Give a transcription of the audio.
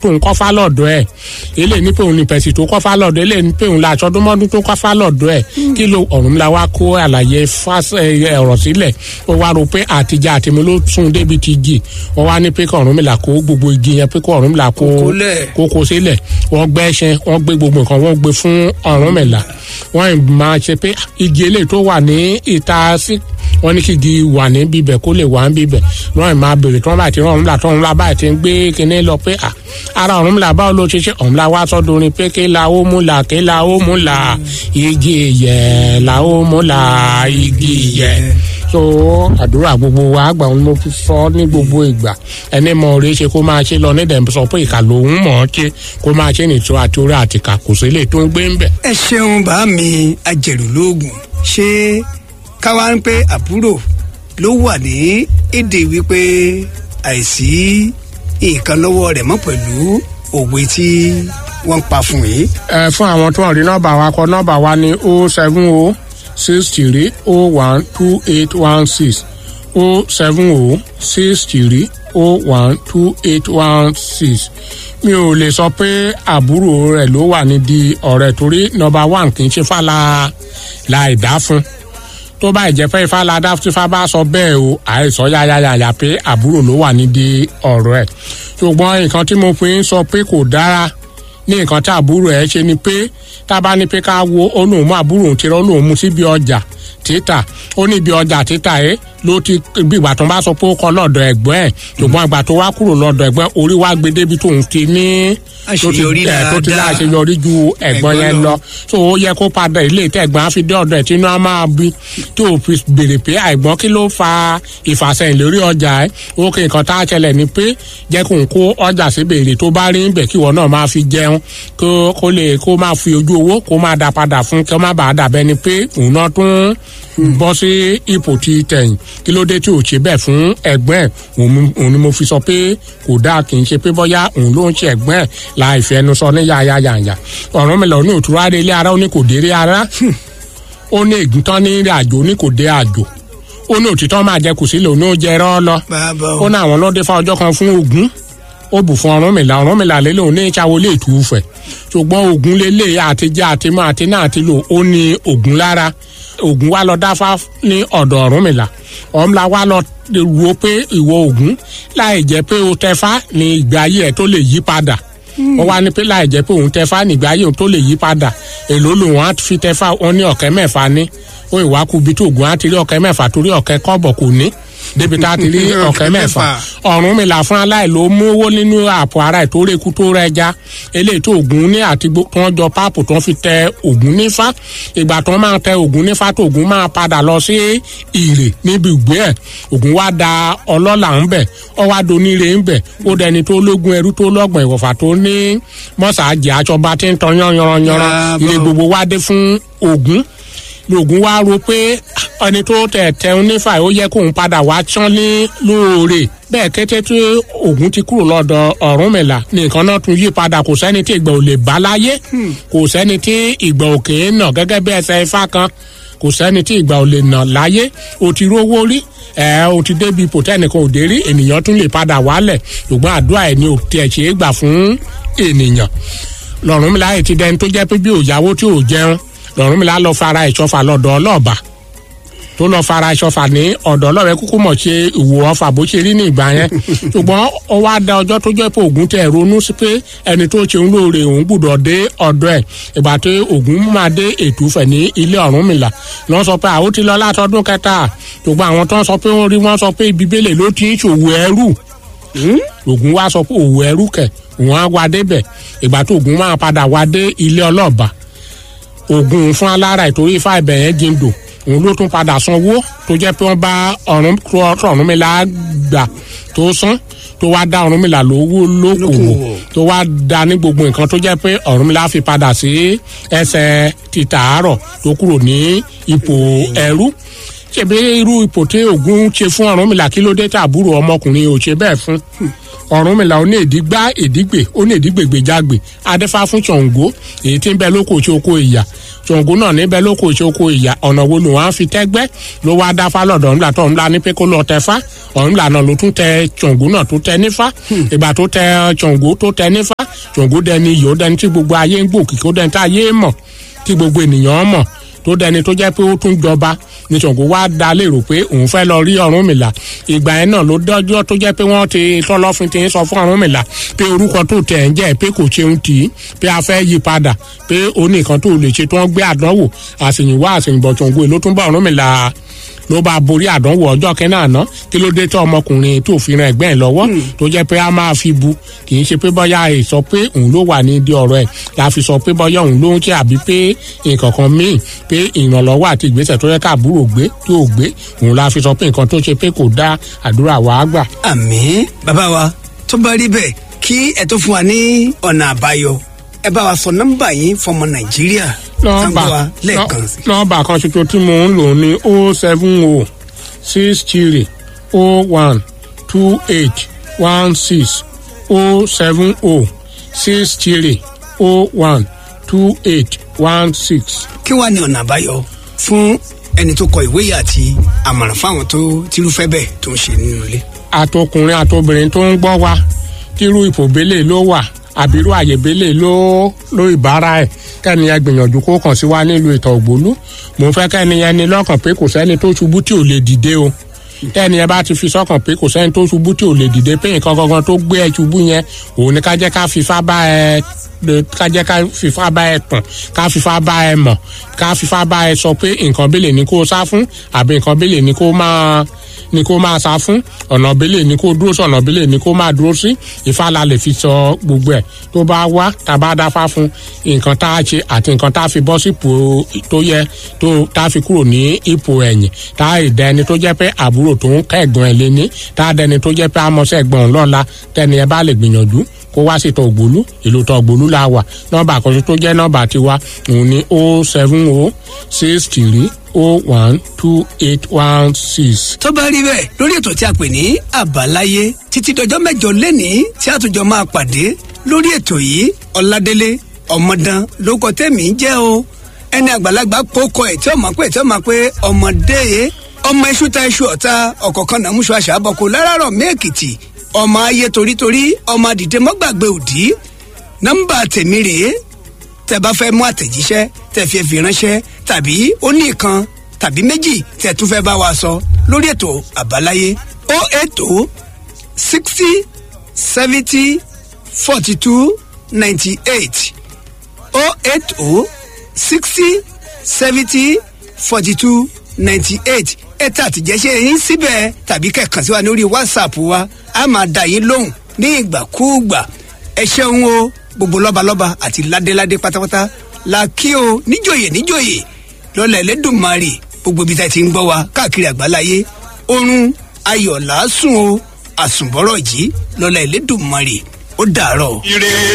tóun kọ́fà lọ́dọ̀ ẹ̀ eléyìí ní pé òun ní pẹ̀sì tó kọ́fà lọ́dọ̀ eléyìí ní pé òun la aṣọ́dúnmọ́dún tó kọ́fà lọ́dọ̀ ẹ̀ kí ló Ọ̀rúnmìlà wá kó àlàyé ọ̀rọ̀ sílẹ̀ ó wá rò pé àtijọ́ àtìmí ló tún débi ti igi ó wá ní pé kí Ọ̀rúnmìlà kó gbogbo igi yẹn pé kí Ọ̀rúnmìlà kó kó sílẹ̀ wọ́n gbẹ́ ẹṣin wọ́n gbé gbogbo nǹkan wọ́n gbé fún Ọ̀rúnmìlà wọ́n máa ṣe pé igi eléyìí tó wà ní ìta sí wọ́n ní kí igi wà ní bíbẹ̀ kó lè wà ní bíbẹ̀ wọ́n máa bèrè tí wọ́n bá ti rán Ọ̀rúnmìlà tí Ọ̀rúnmìlà bá ti ń gbé kinní lọ pé à ara Ọ̀rúnmìlà báwo ló ṣe ṣe Ọ̀rúnmìlà wá sọ́dọ̀ orin pé kí la ó mú la kí la ó mú la igi ìyẹ̀ la ó mú la igi ìyẹ̀ so àdúrà gbogbo wa àgbà wọn mo fi sọ ní gbogbo ìgbà ẹni mọ orí ṣe kó máa ṣe lọ nídẹ̀ sọ pé ìkà lòun mọ̀ ọ́ ṣe kó máa ṣe nìtò àti orí àtìkà kò sí lè tó ń gbé ń bẹ̀. ẹ ṣeun bá mi ajẹ̀rù lóògùn ṣé káwá ń pé àbúrò ló wà ní èdè wípé àìsí nǹkan lọ́wọ́ rẹ̀ mọ́ pẹ̀lú òwe tí wọ́n ń pa fún yìí. ẹ fún àwọn tó ń rí nọ́mbà wa kọ nọ́mbà wa ní o seven o six three o one two eight one six o seven o six three o one two eight one six mi ò lè sọ pé àbúrò rẹ̀ ló wà nídìí ọ̀rẹ́ torí nọ́mbà one kì í ṣe fàlà láì dá fún tó bá ìjẹ́ pé ifá ládá tí ifá bá sọ bẹ́ẹ̀ o àìsọ yáyáyáyà pé àbúrò ló wà nídìí ọ̀rọ̀ ẹ̀ ṣùgbọ́n nǹkan tí mo fi ń sọ pé kò dára ní nǹkan tí àbúrò ẹ̀ ṣe ni pé tá a bá ní pé ká wo olóhùn mú àbúrò òun ti rán olóhùn mú síbi ọjà títà ó ní ibi ọjà títà ẹ ló ti bí ìgbà tó ń bá sọ pé ó kọ lọ́dọ̀ ẹ̀gbọ́n ẹ̀ ṣùgbọ́n ìgbà tó wá kúrò lọ́dọ̀ ẹ̀gbọ́n orí wá gbé débi tóun ti ní tó ti tó ti láṣeyọrí ju ẹ̀gbọ́n yẹn lọ so ó yẹ kó padà ilé ìtẹ̀gbọ́n á fi dé ọ̀dọ̀ ẹ̀ tí inú á máa bí tó o fi béèrè pé àìgbọ́n kí ló fa ìfàsẹ́yìn lórí ọjà ẹ̀ ó kí nǹkan tá a ṣẹlẹ̀ ni pé jẹ́ kó n kó ọjà sí béèrè tó bá rí bẹ̀ kí ìwọ náà máa fi jẹun kó lè kó máa fi ojú owó kó máa dá padà fún kí ó má bàa dàbẹ́ ni pé òun náà tún bọ́ sí ipò ti tẹ̀yìn kí ló dé tí ò ṣe bẹ́ẹ̀ fún ẹ̀gbọ́n ẹ̀ òun ni mo fi sọ pé kò dáa kì í ṣe pé bọ́yá òun ló ń ṣe ẹ̀gbọ́n ẹ̀ láì fẹnu sọ ní yáyáyáyà ọ̀rọ̀ mi lọ ní òtúrọ̀ adé ilé ara ó ní kò dé rí ara ó ní ègún tán ní ìrìn àjò ó ní kò dé àjò ó ní òtítọ́ máa jẹ kù sílẹ̀ òun ó jẹ rọ́ lọ ó ní àwọn lọ́dẹ fa ọjọ́ kan fún Ògún ó bù fún Ọ̀rúnmìlà Ọ̀rúnmìlà lélẹ̀ òun ní ìṣàwọ̀ lè tù ú fẹ̀ ṣùgbọ́n Ògún lélẹ̀ àtijọ́ àtimọ́ àti náà ti lò ó ní Ògún lára Ògún wa lọ dáfá ní ọ̀dọ̀ Ọ̀rúnmìlà Ọ̀rúnmìlà wa lọ wo pé ìwọ Ògún láì jẹ́ pé o tẹfá ní ìgbé ayé ẹ̀ tó lè yí padà wọ́n wá ní pé láì jẹ́ pé òun tẹfá ní ìgbé ayé òun tó lè yí padà èló lòun á fi tẹfá wọn ní ọ̀kẹ́ mẹ́fà ní ó ìwà kú bí tó Ògún á ti rí ọ̀kẹ́ mẹ́fà torí ọ̀kẹ́ kọ́bọ̀ kò ní débi tá a ti rí ọ̀kẹ́ mẹ́fà Ọ̀rúnmìlà fún aláì ló mú owó nínú àpò ara ẹ̀ tó rékú tó rẹja eléyìí tó Ògún ní àti tó ń jọ páàpù tó ń fi tẹ Ògún nífá ìgbà tó máa tẹ Ògún nífá tó Ògún máa padà lọ sí ìrè níbi ìgbé ẹ̀ Ògún wá da ọlọ́lá ń bẹ̀ ọ wá doníire ń bẹ̀ ó dẹni tó lógun ẹrú tó lọ́gbọ̀n ìwọ̀fà tó ní mọ́sàájì àjọba tí ń tan yánranyanran ilé gbogbo wá dé fún Ògún lògùn wá ro pé ẹni tó tẹ̀ tẹun nífà ó yẹ kóun padà wá tán ní lóore bẹ́ẹ̀ kété tí Ògún ti kúrò lọ́dọ̀ Ọ̀rúnmìlà ní nǹkan náà tún yí padà kò sẹ́ni tí ìgbà ò lè bá láyé kò sẹ́ni tí ìgbà òkè nà gẹ́gẹ́ bí ẹsẹ̀ ifá kan kò sẹ́ni tí ìgbà ò lè nà láyé o ti rówó rí ẹ o ti débi ipò tẹnìkan ò dé rí ènìyàn tún lè padà wálẹ̀ ṣùgbọ́n àdúrà ẹ̀ ni ò tiẹ̀ ṣe é gbà fún ènìyàn lọ́rùnmìlà ẹ̀ ti dẹni tó jẹ́ pé bí òyàwó tí ò jẹun lọ́rùnmìlà lọ fara ìṣọ́fà lọ́dọ̀ ọlọ́ọ̀bà tó lọ fara ìṣọ́fà ní ọ̀dọ̀ ọlọ́rẹ̀ kúkú mọ̀ ṣe ìwò ọfà bó ṣe rí ní ìgbà yẹn ṣùgbọ́n ó wá da ọjọ́ tó jẹ́ pé Ògún tẹ̀ ronú sí pé ẹni tó ṣe ń lóore òun gbúdọ̀ dé ọ̀dọ̀ ẹ̀ ìgbà tí Ògún máa dé ètùfẹ̀ ní ilé Ọ̀rúnmìlà lọ́n sọ pé àwọn ti lọ látọdún kẹta ṣùgbọ́n àwọn tó ń sọ pé wọ́n rí wọ́n sọ pé ibi bẹ́lẹ̀ ló ti ń ṣòwò ẹrú Ògún wá sọ pé òwò ẹrú kẹ̀ òun á wá débẹ̀ ìgbà tó Ògún máa padà wá dé ilé ọlọ́ọ̀bà Ògún fún alára ìtorí ifá ibẹ̀ yẹn jíndò òun ló tún padà sanwó tó jẹ́ pé wọ́n bá Ọ̀rúnmìlà gbà tó san tó wá dá Ọ̀rúnmìlà lówó lókòwò tó wá dá ní gbogbo nǹkan tó jẹ́ pé Ọ̀rúnmìlà fi padà sí ẹsẹ̀ títàárọ̀ tó kúrò ní ipò ẹrú ṣèbí irú ipò tí Ògún ṣe fún Ọ̀rúnmìlà kí ló dé tàbúrò ọmọkùnrin ò ṣe bẹ́ẹ̀ fún Ọ̀rúnmìlà ó ní èdígbá èdígbè ó ní èdígbègbèjágbè adéfá fún Ṣàngó èyí tí ń bẹ lóko tí oko ìyà Ṣàngó náà níbẹ̀ lóko tí oko ìyà ọ̀nà wo lòun á fi tẹ́gbẹ́ ló wá dáfá lọ́dọ̀ Ọ̀rúnmìlà tó Ọ̀rúnmìlà ní pé kó lọ tẹfá Ọ̀rúnmìlà náà ló tún tẹ Ṣàngó náà tó tẹ nífá ìgbà tó tẹ Ṣàngó tó tẹ nífá ṣògo dẹni iyì ó dẹni tí gbogbo ayé ń gbòkìkí ó dẹni tí ayé mọ̀ tí gbogbo ènìyàn mọ̀ tó dẹni tó jẹ́ pé ó tún jọba ní ṣògo wá dá lérò pé òun fẹ́ lọ rí Ọ̀rúnmìlà ìgbà yẹn náà ló dọ́jọ́ tó jẹ́ pé wọ́n ti tọ́lọ́fin ti ń sọ fún Ọ̀rúnmìlà pé orúkọ tó tẹ̀ ń jẹ́ pé kò ṣeun tì í pé a fẹ́ yí padà pé ó ní nǹkan tó lè ṣe tó ń gbé àdánwò àṣèyìnwá àṣèyìnbọ̀ ṣògo ló tún bá Ọ̀rúnmìlà ló bá borí àdánwò ọjọ́ kẹ́nà àná kí ló dé tí ọmọkùnrin tó fi ran ẹ̀gbẹ́ ẹ̀ lọ́wọ́ tó jẹ́ pé a máa fi bu kì í ṣe pé bọ́yá ẹ̀ sọ pé òun ló wà ní ìdí ọ̀rọ̀ ẹ̀ la fi sọ pé bọ́yá òun ló ń ṣe àbí pé nǹkan kan míì pé ìrànlọ́wọ́ àti ìgbésẹ̀ tó yẹ ká àbúrò gbé tí ò gbé òun la fi sọ pé nǹkan tó ṣe pé kò dá àdúrà wàá gbà. àmín bàbá wa tó bá rí bẹ́ẹ̀ kí ẹ tó fún wa ní ọ̀nà àbáyọ ẹ bá wa sọ nọ́mbà yín fọmọ nàìjíríà nọ́mbà sango wa lẹ́ẹ̀kan sí. nọ́mbà kan ṣoṣo tí mo ń lò ní o seven o six three o one two eight one six o seven o six three o one two eight one six. kí wàá ní ọ̀nà àbáyọ fún ẹni tó kọ ìwé yìí àti àmọ̀ràn fáwọn tó tírúfẹ́ bẹ́ẹ̀ tó ń ṣe nínú ilé. àtọkùnrin àtobìnrin tó ń gbọ́ wa tírú ìfòbélé ló wà àbírú àyèbélé ló ló ìbára ẹ̀ kẹ́ni ẹ gbìyànjú kó kàn sí wa nílùú ìtọ̀ ògbólú mò ń fẹ́ kẹ́ni ẹni lọ́kàn pé kò sẹ́ni tó ṣubú tí ò lè dìde o tẹ́ni ẹ bá ti fi sọ́kàn pé kò sẹ́ni tó ṣubú tí ò lè dìde pé nǹkan gangan tó gbé ẹ ṣubú yẹn òun ni ká jẹ́ ká fifá bá ẹ ká jẹ́ ká fifá bá ẹ tàn ká fifá bá ẹ mọ̀ ká fifá bá ẹ sọ pé nǹkan bẹ́lẹ̀ ni kó sá fún àbí nǹkan bẹ́lẹ̀ ni kó máa ni kó máa sá fún ọ̀nà bẹ́lẹ̀ ni kó dúró sí ọ̀nà bẹ́lẹ̀ ni kó máa dúró sí Ifá la lè fi sọ gbogbo ẹ̀ tó bá wá tá a bá dáfá fún nǹkan tá a ṣe àti nǹkan tá a fi bọ́ sípò tó yẹ tó tá a fi kúrò ní ipò ẹ̀yìn tá a ìdá ẹni tó jẹ́ pé àbúrò tó ń kẹ́gbọ́n ẹ̀ lé ní tá a dẹni tó jẹ́ pé amọ̀sẹ̀ gbọ̀n lọ́la tẹ́ni ẹ bá lè gbìyànjú kó wá sí tọ̀gbólú ìlú tọ̀gbólú la wà nọ́mbà àkọsí tó jẹ́ nọ́mbà tiwa òun ni o seven o six three o one two eight one six. tó bá rí bẹ́ẹ̀ lórí ètò tí a pè ní àbáláyé títí dọjọ́ mẹ́jọ lẹ́nìí tí a tún jọ máa pàdé lórí ètò yìí ọ̀làdélé ọmọdán ló kọ tẹ́mi jẹ́ o ẹni àgbàlagbà kókó ẹ̀ tí ó máa pé tí ó máa pé ọmọdé yẹ ọmọ iṣu ta iṣu ọ̀ta ọ̀kọ̀ọ̀kan náà múṣọ àṣà àbọ̀kọ láràárọ̀ mẹ́ẹ̀kìtì ọmọ ayé torítorí ọmọ àdìdẹ mọ́gbàgbé òdì nọ́mbà tèmi rèé tẹ́ bá fẹ́ mú àtẹ̀jíṣẹ́ tẹ́ fi fi ránṣẹ́ tàbí ó ní ìkan tàbí méjì tẹ́ tún fẹ́ bá wa sọ lórí ètò àbáláyé ó ètò sixty seventy forty two ninety eight ó ètò sixty seventy forty two ninety eight ẹ̀ta àtìjẹ́sẹ́ yín síbẹ̀ tàbí kẹ̀kàn sí wa lórí whatsapp wa a máa dà yín lóhùn ní ìgbàkúùgbà ẹ ṣeun o gbogbo lọ́balọ́ba àti ládéládé pátápátá la kí o níjòyè níjòyè lọ́lẹ̀ lẹ́dùnmarè gbogbo ibi tá a ti ń gbọ́ wa káàkiri àgbáláyé oorun ayọ̀ làásùn o àsùnbọ̀rọ̀ jí lọ́lẹ̀ lẹ́dùnmarè ó dàárọ̀. ire